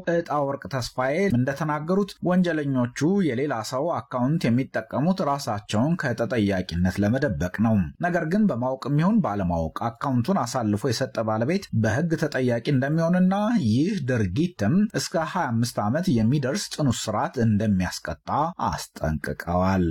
እጣ ወርቅ ተስፋዬ እንደተናገሩት ወንጀለኞቹ የሌላ ሰው አካውንት የሚጠቀሙት ራሳቸውን ከተጠያቂነት ለመደበቅ ነው። ነገር ግን በማወቅም ይሁን ባለማወቅ አካውንቱን አሳልፎ የሰጠ ባለቤት በሕግ ተጠያቂ እንደሚሆንና ይህ ድርጊትም እስከ 25 ዓመት የሚደርስ ጽኑ እስራት እንደሚያስቀጣ አስጠንቅቀዋል።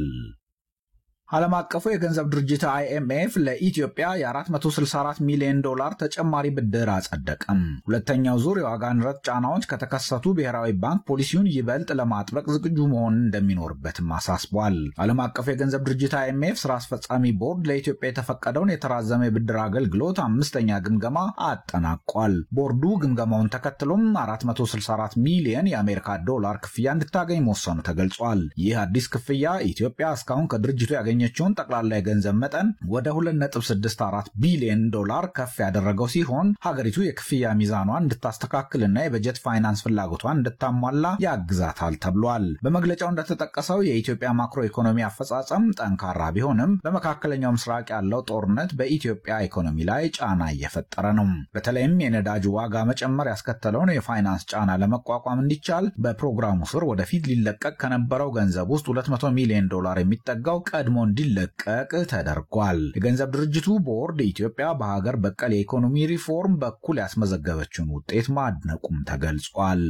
ዓለም አቀፉ የገንዘብ ድርጅት አይኤምኤፍ ለኢትዮጵያ የ464 ሚሊዮን ዶላር ተጨማሪ ብድር አጸደቀም። ሁለተኛው ዙር የዋጋ ንረት ጫናዎች ከተከሰቱ ብሔራዊ ባንክ ፖሊሲውን ይበልጥ ለማጥበቅ ዝግጁ መሆን እንደሚኖርበትም አሳስቧል። ዓለም አቀፉ የገንዘብ ድርጅት አይኤምኤፍ ስራ አስፈጻሚ ቦርድ ለኢትዮጵያ የተፈቀደውን የተራዘመ የብድር አገልግሎት አምስተኛ ግምገማ አጠናቋል። ቦርዱ ግምገማውን ተከትሎም 464 ሚሊዮን የአሜሪካ ዶላር ክፍያ እንድታገኝ መወሰኑ ተገልጿል። ይህ አዲስ ክፍያ ኢትዮጵያ እስካሁን ከድርጅቱ ያገኘ ችውን ጠቅላላ የገንዘብ መጠን ወደ 2.64 ቢሊዮን ዶላር ከፍ ያደረገው ሲሆን ሀገሪቱ የክፍያ ሚዛኗን እንድታስተካክልና የበጀት ፋይናንስ ፍላጎቷን እንድታሟላ ያግዛታል ተብሏል። በመግለጫው እንደተጠቀሰው የኢትዮጵያ ማክሮ ኢኮኖሚ አፈጻጸም ጠንካራ ቢሆንም በመካከለኛው ምስራቅ ያለው ጦርነት በኢትዮጵያ ኢኮኖሚ ላይ ጫና እየፈጠረ ነው። በተለይም የነዳጅ ዋጋ መጨመር ያስከተለውን የፋይናንስ ጫና ለመቋቋም እንዲቻል በፕሮግራሙ ስር ወደፊት ሊለቀቅ ከነበረው ገንዘብ ውስጥ 200 ሚሊዮን ዶላር የሚጠጋው ቀድሞ እንዲለቀቅ ተደርጓል። የገንዘብ ድርጅቱ ቦርድ ኢትዮጵያ በሀገር በቀል የኢኮኖሚ ሪፎርም በኩል ያስመዘገበችውን ውጤት ማድነቁም ተገልጿል።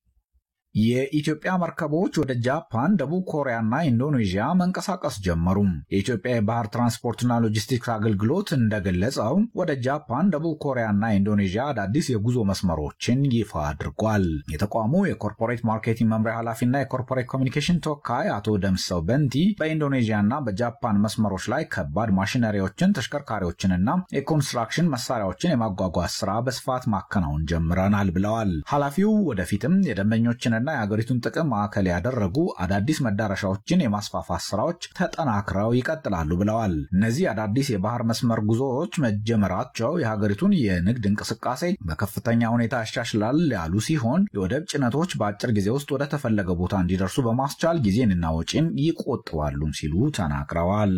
የኢትዮጵያ መርከቦች ወደ ጃፓን፣ ደቡብ ኮሪያና ኢንዶኔዥያ መንቀሳቀስ ጀመሩ። የኢትዮጵያ የባህር ትራንስፖርትና ሎጂስቲክስ አገልግሎት እንደገለጸው ወደ ጃፓን፣ ደቡብ ኮሪያና ኢንዶኔዥያ አዳዲስ የጉዞ መስመሮችን ይፋ አድርጓል። የተቋሙ የኮርፖሬት ማርኬቲንግ መምሪያ ኃላፊና የኮርፖሬት ኮሚኒኬሽን ተወካይ አቶ ደምሰው በንቲ በኢንዶኔዥያና በጃፓን መስመሮች ላይ ከባድ ማሽነሪዎችን፣ ተሽከርካሪዎችንና የኮንስትራክሽን መሳሪያዎችን የማጓጓዝ ስራ በስፋት ማከናወን ጀምረናል ብለዋል። ኃላፊው ወደፊትም የደንበኞችን ና የሀገሪቱን ጥቅም ማዕከል ያደረጉ አዳዲስ መዳረሻዎችን የማስፋፋት ስራዎች ተጠናክረው ይቀጥላሉ ብለዋል። እነዚህ አዳዲስ የባህር መስመር ጉዞዎች መጀመራቸው የሀገሪቱን የንግድ እንቅስቃሴ በከፍተኛ ሁኔታ ያሻሽላል ያሉ ሲሆን የወደብ ጭነቶች በአጭር ጊዜ ውስጥ ወደ ተፈለገ ቦታ እንዲደርሱ በማስቻል ጊዜንና ወጪን ይቆጥባሉም ሲሉ ተናግረዋል።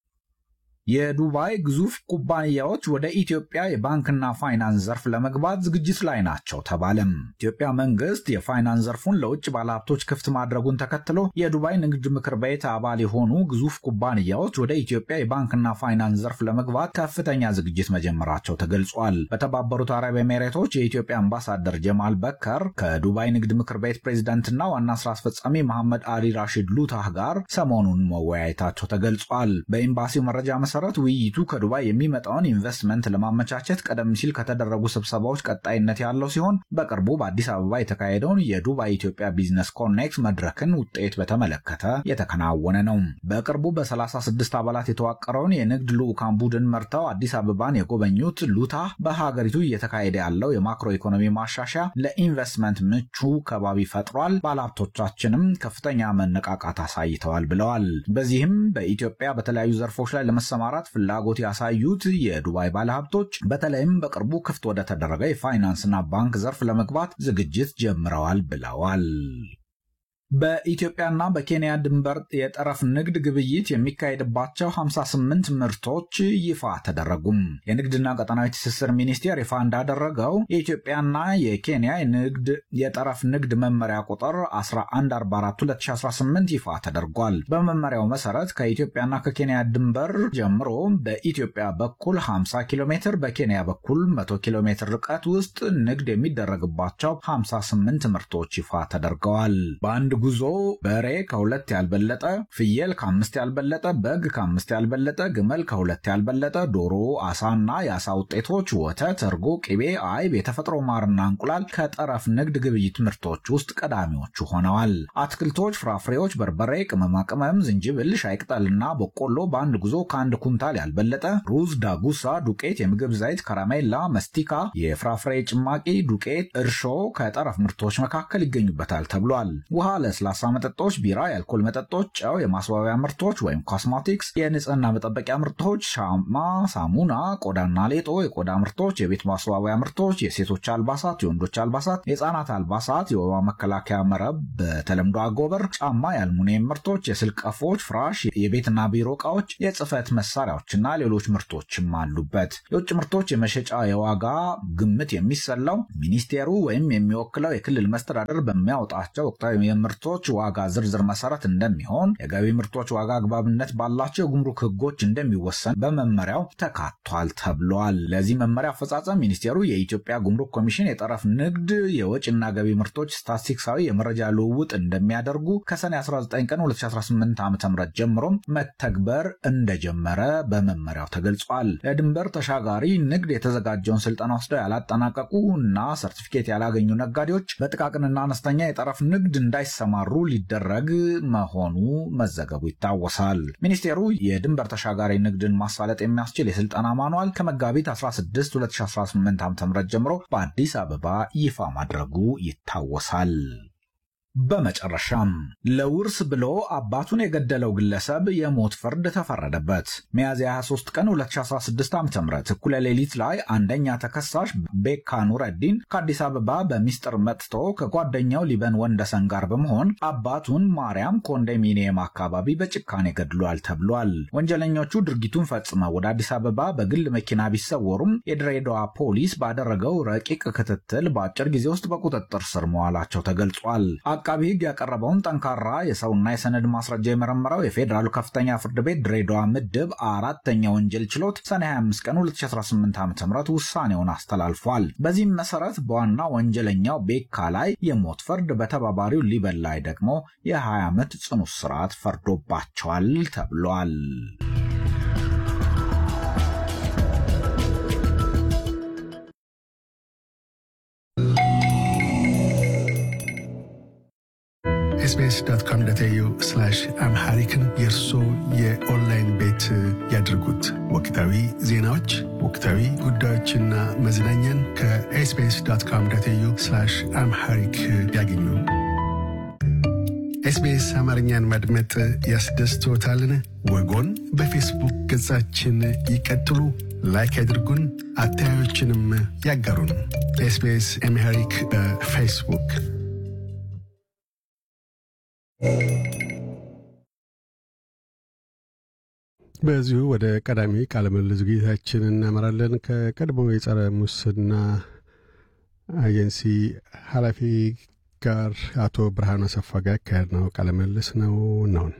የዱባይ ግዙፍ ኩባንያዎች ወደ ኢትዮጵያ የባንክና ፋይናንስ ዘርፍ ለመግባት ዝግጅት ላይ ናቸው ተባለም። ኢትዮጵያ መንግስት የፋይናንስ ዘርፉን ለውጭ ባለሀብቶች ክፍት ማድረጉን ተከትሎ የዱባይ ንግድ ምክር ቤት አባል የሆኑ ግዙፍ ኩባንያዎች ወደ ኢትዮጵያ የባንክና ፋይናንስ ዘርፍ ለመግባት ከፍተኛ ዝግጅት መጀመራቸው ተገልጿል። በተባበሩት አረብ ኤሜሬቶች የኢትዮጵያ አምባሳደር ጀማል በከር ከዱባይ ንግድ ምክር ቤት ፕሬዚዳንትና ዋና ስራ አስፈጻሚ መሐመድ አሊ ራሺድ ሉታህ ጋር ሰሞኑን መወያየታቸው ተገልጿል። በኤምባሲው መረጃ መሰረት ውይይቱ ከዱባይ የሚመጣውን ኢንቨስትመንት ለማመቻቸት ቀደም ሲል ከተደረጉ ስብሰባዎች ቀጣይነት ያለው ሲሆን በቅርቡ በአዲስ አበባ የተካሄደውን የዱባይ ኢትዮጵያ ቢዝነስ ኮኔክት መድረክን ውጤት በተመለከተ የተከናወነ ነው። በቅርቡ በ36 አባላት የተዋቀረውን የንግድ ልዑካን ቡድን መርተው አዲስ አበባን የጎበኙት ሉታ በሀገሪቱ እየተካሄደ ያለው የማክሮ ኢኮኖሚ ማሻሻያ ለኢንቨስትመንት ምቹ ከባቢ ፈጥሯል፣ ባለሀብቶቻችንም ከፍተኛ መነቃቃት አሳይተዋል ብለዋል። በዚህም በኢትዮጵያ በተለያዩ ዘርፎች ላይ ለመሰማራት ፍላጎት ያሳዩት የዱባይ ባለሀብቶች በተለይም በቅርቡ ክፍት ወደ ተደረገ የፋይናንስና ባንክ ዘርፍ ለመግባት ዝግጅት ጀምረዋል ብለዋል። በኢትዮጵያና በኬንያ ድንበር የጠረፍ ንግድ ግብይት የሚካሄድባቸው 58 ምርቶች ይፋ ተደረጉም። የንግድና ቀጠናዊ ትስስር ሚኒስቴር ይፋ እንዳደረገው የኢትዮጵያና የኬንያ የንግድ የጠረፍ ንግድ መመሪያ ቁጥር 1144/2018 ይፋ ተደርጓል። በመመሪያው መሰረት ከኢትዮጵያና ከኬንያ ድንበር ጀምሮ በኢትዮጵያ በኩል 50 ኪሎ ሜትር፣ በኬንያ በኩል 100 ኪሎ ሜትር ርቀት ውስጥ ንግድ የሚደረግባቸው 58 ምርቶች ይፋ ተደርገዋል። በአንድ ጉዞ በሬ ከሁለት ያልበለጠ፣ ፍየል ከአምስት ያልበለጠ፣ በግ ከአምስት ያልበለጠ፣ ግመል ከሁለት ያልበለጠ፣ ዶሮ፣ አሳና የአሳ ውጤቶች፣ ወተት፣ እርጎ፣ ቅቤ፣ አይብ፣ የተፈጥሮ ማርና እንቁላል ከጠረፍ ንግድ ግብይት ምርቶች ውስጥ ቀዳሚዎቹ ሆነዋል። አትክልቶች፣ ፍራፍሬዎች፣ በርበሬ፣ ቅመማ ቅመም፣ ዝንጅብል፣ ሻይ ቅጠልና በቆሎ በአንድ ጉዞ ከአንድ ኩንታል ያልበለጠ፣ ሩዝ፣ ዳጉሳ፣ ዱቄት፣ የምግብ ዘይት፣ ከረሜላ፣ መስቲካ፣ የፍራፍሬ ጭማቂ ዱቄት፣ እርሾ ከጠረፍ ምርቶች መካከል ይገኙበታል ተብሏል። ውሃ ለስላሳ መጠጦች፣ ቢራ፣ የአልኮል መጠጦች፣ ጨው፣ የማስዋቢያ ምርቶች ወይም ኮስሞቲክስ፣ የንጽህና መጠበቂያ ምርቶች፣ ሻማ፣ ሳሙና፣ ቆዳና ሌጦ፣ የቆዳ ምርቶች፣ የቤት ማስዋቢያ ምርቶች፣ የሴቶች አልባሳት፣ የወንዶች አልባሳት፣ የህፃናት አልባሳት፣ የወባ መከላከያ መረብ በተለምዶ አጎበር፣ ጫማ፣ የአልሙኒየም ምርቶች፣ የስልክ ቀፎች፣ ፍራሽ፣ የቤትና ቢሮ እቃዎች፣ የጽህፈት መሳሪያዎችና ሌሎች ምርቶችም አሉበት። የውጭ ምርቶች የመሸጫ የዋጋ ግምት የሚሰላው ሚኒስቴሩ ወይም የሚወክለው የክልል መስተዳደር በሚያወጣቸው ወቅታዊ የምርቶች ዋጋ ዝርዝር መሰረት እንደሚሆን የገቢ ምርቶች ዋጋ አግባብነት ባላቸው የጉምሩክ ህጎች እንደሚወሰን በመመሪያው ተካቷል ተብሏል። ለዚህ መመሪያ አፈጻጸም ሚኒስቴሩ የኢትዮጵያ ጉምሩክ ኮሚሽን የጠረፍ ንግድ የወጪና ገቢ ምርቶች ስታቲስቲክሳዊ የመረጃ ልውውጥ እንደሚያደርጉ ከሰኔ 19 ቀን 2018 ዓ ም ጀምሮም መተግበር እንደጀመረ በመመሪያው ተገልጿል። ለድንበር ተሻጋሪ ንግድ የተዘጋጀውን ስልጠና ወስደው ያላጠናቀቁ እና ሰርቲፊኬት ያላገኙ ነጋዴዎች በጥቃቅንና አነስተኛ የጠረፍ ንግድ እንዳይሰማሩ ሊደረግ መሆኑ መዘገቡ ይታወሳል። ሚኒስቴሩ የድንበር ተሻጋሪ ንግድን ማሳለጥ የሚያስችል የስልጠና ማኗል ከመጋቢት 16 2018 ዓ ም ጀምሮ በአዲስ አበባ ይፋ ማድረጉ ይታወሳል። በመጨረሻም ለውርስ ብሎ አባቱን የገደለው ግለሰብ የሞት ፍርድ ተፈረደበት። ሚያዝያ 23 ቀን 2016 ዓ ም እኩለ ሌሊት ላይ አንደኛ ተከሳሽ ቤካ ኑረዲን ከአዲስ አበባ በሚስጥር መጥቶ ከጓደኛው ሊበን ወንደሰን ጋር በመሆን አባቱን ማርያም ኮንዶሚኒየም አካባቢ በጭካኔ ገድሏል ተብሏል። ወንጀለኞቹ ድርጊቱን ፈጽመው ወደ አዲስ አበባ በግል መኪና ቢሰወሩም የድሬዳዋ ፖሊስ ባደረገው ረቂቅ ክትትል በአጭር ጊዜ ውስጥ በቁጥጥር ስር መዋላቸው ተገልጿል። አቃቢ ሕግ ያቀረበውን ጠንካራ የሰውና የሰነድ ማስረጃ የመረመረው የፌዴራሉ ከፍተኛ ፍርድ ቤት ድሬዳዋ ምድብ አራተኛ ወንጀል ችሎት ሰኔ 25 ቀን 2018 ዓ ም ውሳኔውን አስተላልፏል። በዚህም መሰረት በዋና ወንጀለኛው ቤካ ላይ የሞት ፍርድ፣ በተባባሪው ሊበን ላይ ደግሞ የ20 ዓመት ጽኑ እስራት ፈርዶባቸዋል ተብሏል። ኤስቢኤስ ዶት ኮም ዶት ኤዩ አምሃሪክን የእርሶ የኦንላይን ቤት ያድርጉት። ወቅታዊ ዜናዎች፣ ወቅታዊ ጉዳዮችና መዝናኛን ከኤስቢኤስ ዶት ኮም ዶት ኤዩ አምሃሪክ ያገኙ። ኤስቢኤስ አማርኛን ማድመጥ ያስደስቶታልን? ወጎን በፌስቡክ ገጻችን ይቀጥሉ፣ ላይክ ያድርጉን፣ አስተያየቶችንም ያጋሩን። ኤስቢኤስ አምሃሪክ በፌስቡክ በዚሁ ወደ ቀዳሚ ቃለ ምልልስ ዝግጅታችን እናመራለን። ከቀድሞው የጸረ ሙስና ኤጀንሲ ኃላፊ ጋር አቶ ብርሃኑ አሰፋ ጋር ያካሄድ ነው ቃለ ምልልስ ነው ነውን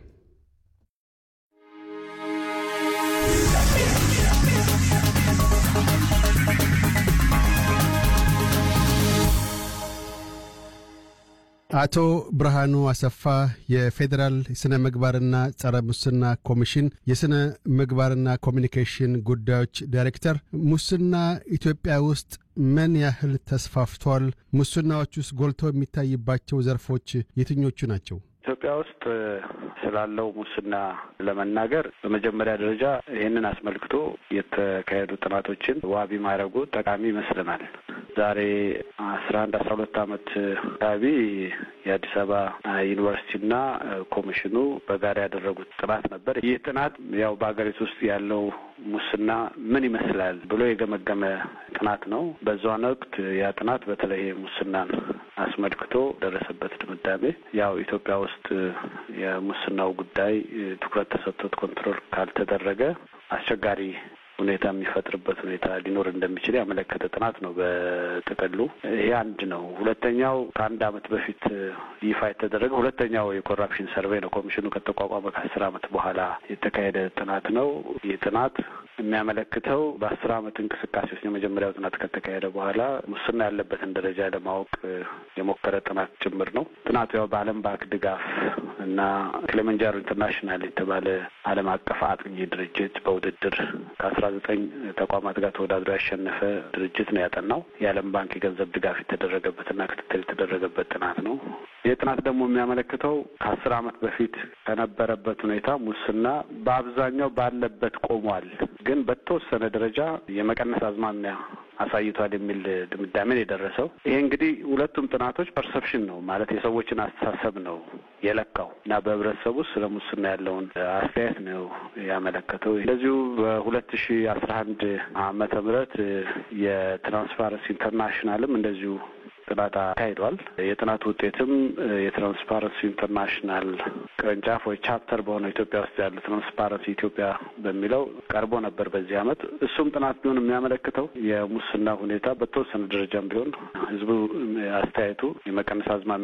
አቶ ብርሃኑ አሰፋ የፌዴራል ስነ ምግባርና ጸረ ሙስና ኮሚሽን የስነ ምግባርና ኮሚኒኬሽን ጉዳዮች ዳይሬክተር፣ ሙስና ኢትዮጵያ ውስጥ ምን ያህል ተስፋፍቷል? ሙስናዎች ውስጥ ጎልተው የሚታይባቸው ዘርፎች የትኞቹ ናቸው? ኢትዮጵያ ውስጥ ስላለው ሙስና ለመናገር በመጀመሪያ ደረጃ ይህንን አስመልክቶ የተካሄዱ ጥናቶችን ዋቢ ማድረጉ ጠቃሚ ይመስለናል። ዛሬ አስራ አንድ አስራ ሁለት ዓመት አካባቢ የአዲስ አበባ ዩኒቨርሲቲና ኮሚሽኑ በጋራ ያደረጉት ጥናት ነበር። ይህ ጥናት ያው በሀገሪቱ ውስጥ ያለው ሙስና ምን ይመስላል ብሎ የገመገመ ጥናት ነው። በዛን ወቅት ያ ጥናት በተለይ ሙስናን አስመልክቶ ደረሰበት ድምዳሜ ያው ኢትዮጵያ ውስጥ የሙስናው ጉዳይ ትኩረት ተሰጥቶት ኮንትሮል ካልተደረገ አስቸጋሪ ሁኔታ የሚፈጥርበት ሁኔታ ሊኖር እንደሚችል ያመለከተ ጥናት ነው። በጥቅሉ ይሄ አንድ ነው። ሁለተኛው ከአንድ ዓመት በፊት ይፋ የተደረገ ሁለተኛው የኮራፕሽን ሰርቬይ ነው። ኮሚሽኑ ከተቋቋመ ከአስር ዓመት በኋላ የተካሄደ ጥናት ነው። ይህ ጥናት የሚያመለክተው በአስር ዓመት እንቅስቃሴ ውስጥ የመጀመሪያው ጥናት ከተካሄደ በኋላ ሙስና ያለበትን ደረጃ ለማወቅ የሞከረ ጥናት ጭምር ነው። ጥናቱ ያው በዓለም ባንክ ድጋፍ እና ክሊማንጃሮ ኢንተርናሽናል የተባለ ዓለም አቀፍ አጥኚ ድርጅት በውድድር ከአስራ ዘጠኝ ተቋማት ጋር ተወዳድሮ ያሸነፈ ድርጅት ነው ያጠናው። የዓለም ባንክ የገንዘብ ድጋፍ የተደረገበትና ክትትል የተደረገበት ጥናት ነው። ይህ ጥናት ደግሞ የሚያመለክተው ከአስር ዓመት በፊት ከነበረበት ሁኔታ ሙስና በአብዛኛው ባለበት ቆሟል፣ ግን በተወሰነ ደረጃ የመቀነስ አዝማሚያ አሳይቷል የሚል ድምዳሜን የደረሰው። ይሄ እንግዲህ ሁለቱም ጥናቶች ፐርሰፕሽን ነው ማለት የሰዎችን አስተሳሰብ ነው የለካው እና በህብረተሰቡ ውስጥ ስለ ሙስና ያለውን አስተያየት ነው ያመለከተው። እንደዚሁ በሁለት ሺ አስራ አንድ ዓመተ ምህረት የትራንስፓረንሲ ኢንተርናሽናልም እንደዚሁ ጥናት አካሂዷል። የጥናቱ ውጤትም የትራንስፓረንሲ ኢንተርናሽናል ቅርንጫፍ ወይ ቻፕተር በሆነው ኢትዮጵያ ውስጥ ያሉ ትራንስፓረንሲ ኢትዮጵያ በሚለው ቀርቦ ነበር በዚህ ዓመት። እሱም ጥናት ቢሆን የሚያመለክተው የሙስና ሁኔታ በተወሰነ ደረጃም ቢሆን ህዝቡ አስተያየቱ የመቀነስ አዝማሚ